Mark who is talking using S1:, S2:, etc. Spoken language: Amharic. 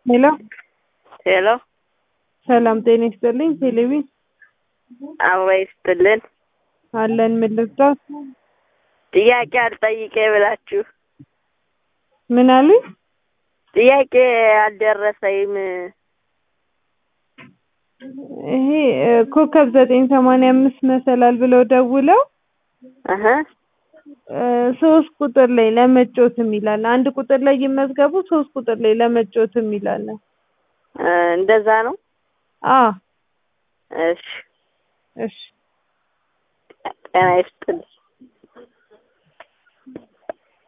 S1: ሄሎ
S2: ሄሎ
S1: ሰላም ጤና ይስጥልኝ። ቴሌቪ
S2: አበባ ይስጥልን።
S1: አለን ምን ልርዳት?
S2: ጥያቄ አልጠይቄ ብላችሁ
S1: ምን አሉኝ?
S2: ጥያቄ አልደረሰኝም።
S1: ይሄ እ፣ ኮከብ ዘጠኝ ሰማንያ አምስት መሰላል ብለው ደውለው
S2: እህ
S1: እ፣ ሶስት ቁጥር ላይ ለመጫወት የሚላል አንድ ቁጥር ላይ ይመዝገቡ፣ ሶስት ቁጥር ላይ ለመጫወት የሚላል
S2: እ፣ እንደዛ ነው።
S1: አ
S2: እሺ
S1: እሺ
S2: ጤና ይስጥልኝ።